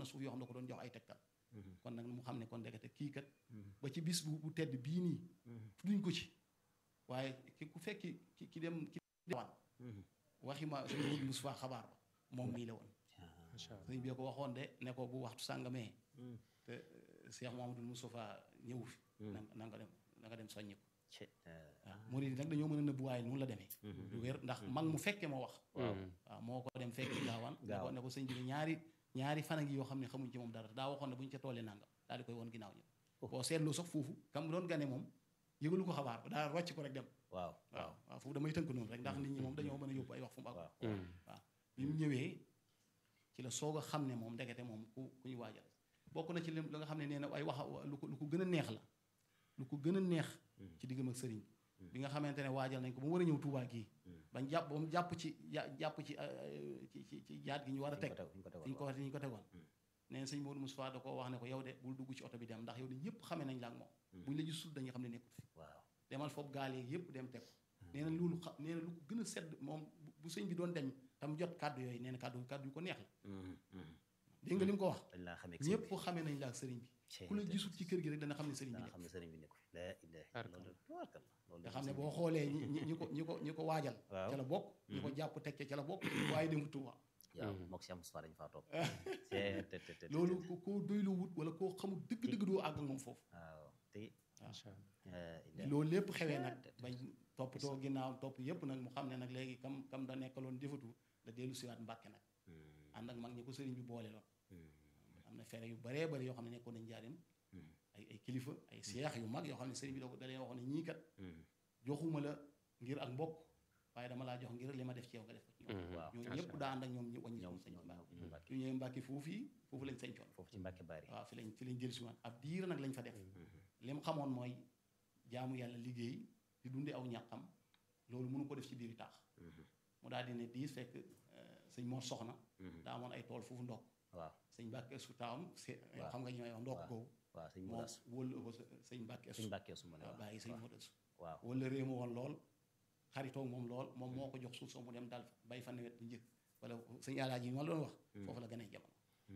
suuf yoo xam ne ko doon jox ay tegtal kon nag mu xam ne kon ndekete kii kat ba ci bis bu bu tedd bii nii duñ ko ci waaye ki ku fekki ki ki dem ki dewaan waxi ma sëñ Modou Moustapha xabaar ba moom mii la woon sëñ bi ko waxoon de ne ko bu waxtu sàngamee te Cheikh Mouhamadoul Moustapha ñëwu fi na na nga dem na nga dem soññi ko waaw murid yi nag dañoo mën a nëbbu waaye noonu la demee du wér ndax mag mu fekke moo wax waaw moo ko dem fekki gaawaan ne ko ne ko sëñ bi ne ñaari ñaari fan a ngi yoo xam ne xamuñ ci moom dara daa waxoon ne bu ñu ca toolee nangam daal di koy woon ginnaaw ñëw boo seetloo sax foofu kam doon gane moom yëgalu ko xabaar ba daa rocc ko rek dem waaw waaw waaw foofu damay tënk noonu rek ndax nit ñi moom dañoo mën a yóbbu ay wax fu mu ak waaw bi mu ñëwee ci la soog a xam ne moom ndekete moom ku ku ñu waajal bokk na ci li nga xam ne nee na ay wax lu ko lu ko gën a neex la lu ko gën a neex ci diggam ak sëriñ bi nga xamante ne waajal nañ ko ba mu war a ñëw Tuubaa gii bañ jàpp ba mu jàpp ci jàpp ci ci ci ci jaat gi ñu war a teg fi ñu ko fi ñu ko tegoon nee na sëñ Modou Moustapha da koo wax ne ko yow de bul dugg ci oto bi dem ndax yow de ñëpp xamee nañ la ak moom buñ la gisul dañuy xam ne nekkut fi waaw demal foofu gaal yeeg yëpp dem teg ko nee na loolu xa nee na lu ko gën a sedd moom bu sëñ bi doon dem tam jot kàddu yooyu nee na kàddu kàddu yu ko neex la dégg nga li mu ko wax dañ laa xamee ñëpp xamee nañ la ak sëriñ bi ku la gisul ci kër gi rek dana xam ne sëriñ bi dana nekk xam ne sëriñ bi nekku fi la ilaha loolu tubaarkal loolu nga xam ne boo xoolee ñi ñi ñi ko ñi ko ñi ko waajal Waaw. ca la bokk ñi ko jàpp teg ca la bokk waaye dem Tuuba waaw mook Cheikh Moustapha dañu faa toog te te te te loolu ko koo doylu wut wala koo xamul dëgg-dëgg doo àgg ak moom foofu waaw te macha allah la ilaha loolu lépp xewee nag bañ toppatoo ginnaaw topp yépp nag mu xam ne nag léegi kam kam da nekkaloon jëfatu da dellu siwaat Mbàkke nag ànd ak mag ñi ko sëriñ bi boole loon am na fere yu baree bari yoo xam ne nekkoon nañ njaarim ay ay kilifa ay seex yu mag yoo xam ne sëriñ bi da ko da leen waxoon ne ñii kat joxuma la ngir ak mbokk waaye dama laa jox ngir li ma def ci yow nga def ko ci ñoom waaw ñooñu ñëpp daa ànd ak ñoom ñu wàññi ñoom sëñ ñoom Mbàkke ñoom Mbàkke yu ñëwee Mbàkke foofu yi foofu lañ sañcoon foofu ci Mbàkke Bari waaw fi lañ fi lañ jël si waat ab diir nag lañ fa def li mu xamoon mooy jaamu yàlla liggéey di dunde aw ñàqam loolu mënu ko def ci biir taax mu daal di ne diis fekk sëñ Mor Soxna daa amoon ay tool foofu ndokk waaw sëñ Mbàkke su taawam se- waaw. xam nga ñu may wax ndokk googu waaw sëñ moo Mudas wóolu ko sa- sëñ Mbàkke sëñ Mbàkke su ma ne waaw waaw bàyyi sëñ Modou Su waaw wala réew ma woon lool xaritoo moom lool moom moo ko jox suuf soo mu dem daal bay fa nawet bu njëkk wala sëñ alaaji yi ma la doon wax foofu la gën a jamono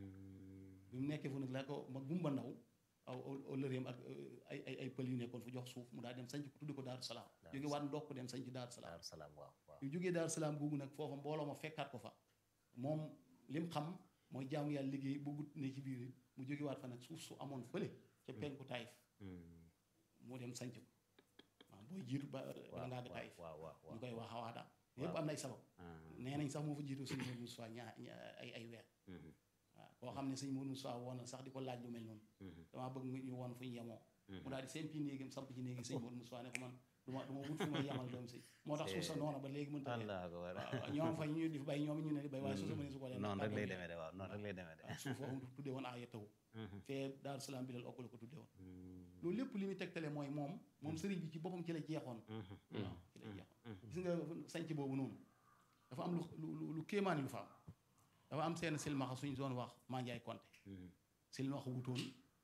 bi mu nekkee fu nag la ko ma gumba ndaw aw aw lëreem ak ay ay ay pël yu nekkoon fu jox suuf mu daal dem sanc ko tuddi ko Daaru Salaam jóge waat ndokk dem sanc Daaru Salaam Daaru Salaam waaw waaw yu jógee Daaru Salaam googu nag foofa mbooloo ma fekkaat ko fa moom lim xam mooy jaamu yàlla liggéey bëggut ne ci biir mu jóge waat fa nag suuf su amoon fële ca penku Taïf mu dem sanc ko waaw booy jiitu ba bala ngaa ga Taïf waaw waaw waaw ñu koy wax xawaada yëpp am na ay sabab nee nañ sax moo fa jiitu sëñ Modou Moussa ñaa ñaa- ay ay weer waaw koo xam ne sëñ Modou Moussa woon na sax di ko laaj lu mel noonu damaa bëgg nga ñu woon fu ñu yemoo mu daal di sempi néegam samp ci néegi sëñ Modou Moussa ne ko man du ma du ma wut fu ma yemal doom si moo tax suuf sa noona ba léegi mënta leen Allah akbar waaw ñoom fa ñu di fa bay ñoom ñu ne di bay waaye suuf sa mënee su ko leen noonu rek lay demee de waaw noonu rek lay demee de waaw suuf foofu tuddee woon aaya taw fee Daaru Salaam bi lal okk la ko tuddee woon loolu lépp li muy tegtale mooy moom moom sëriñ bi ci boppam ci la jeexoon waaw ci la jeexoon gis nga sanc boobu noonu dafa am lu lu lu kéemaani lu fa am dafa am seen silmaxa suñ doon wax Mandiaye Konté silmaxa wutoon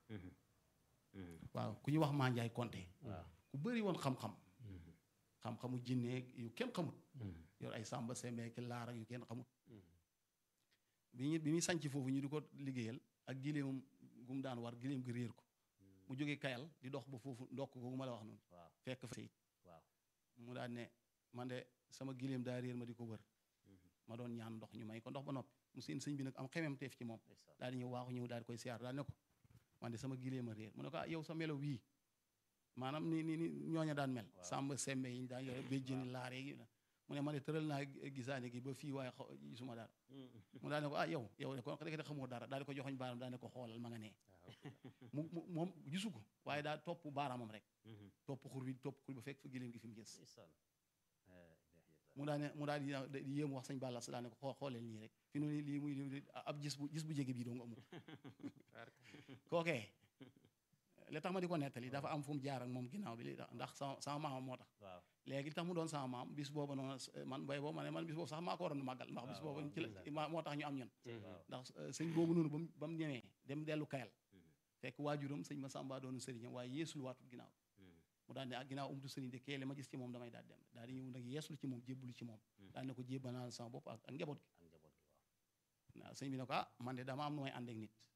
waaw ku ñu wax Mandiaye Konté waaw ku bëri woon xam-xam xam-xamu jinneeg yu kenn xamut yor ay sàmba sembeek laar ak yu kenn xamut bi ñu bi muy sanc foofu ñu di ko liggéeyal ak gileemam gu mu daan war gileem gi réer ko mu jógee kayal di dox ba foofu ndokk googu ma la wax noonu waaw fekk fa sayit waaw mu daan ne man de sama gileem daa réer ma di ko wër ma doon ñaan ndox ñu may ko ndox ba noppi mu seen sëñ bi nag am xemem teef ci moom ndeysaan daal di ñëw waaxu ñëw daal di koy siyaar daal ne ko man de sama gileem a réer mu ne ko ah yow sa melo wii maanaam ni ni ni ñooña daan mel sàmba sembe yi ñu daan yore béjjëni laaree yi mu ne ma ne tëral naa gisaane gi ba fii waaye xaw- gisuma dara mu daal ne ko ah yow yow de kon rek xamoo dara daal di ko joxoñ baaraam daal ne ko xoolal ma nga nee mu mu moom gisu ko waaye daal topp baaraamam rek topp xur bi topp xur bi ba fekk fa gileem gi fi mu gis ndeysaan mu daal ne mu daal di di yéemu wax sëñ Balla sa daal ne ko xool xooleel nii rek fi noonu lii muy lii ab gis bu gis bu jege bii doo nga amul kookee li tax ma di ko nettali dafa am fu mu jaar ak moom ginnaaw bi li tax ndax sama sama maamam moo tax waaw léegi li tax mu doon sama maam bis booba noonu man bay boobu ma ne man bis boobu sax maa ko waroon màggal ndax bis boobu ci la ma- moo tax ñu am ñun waaw ndax sëñ boobu noonu ba mu ba mu ñëwee dem dellu kayal fekk waajuram sëñ ma sàmba doonu sëriñam waaye yeesul waatul ginnaaw mu daal ne ak ginnaaw umtu sëriñ de kee li ma gis ci moom damay daal dem daal di ñëw nag yeeslu ci moom jébbalu ci moom daal ne ko jébbanal sama bopp ak ak njaboot gi ak njaboot gi waaw waaw sëñ bi ne ko ah man de dama am nu may ànd ak nit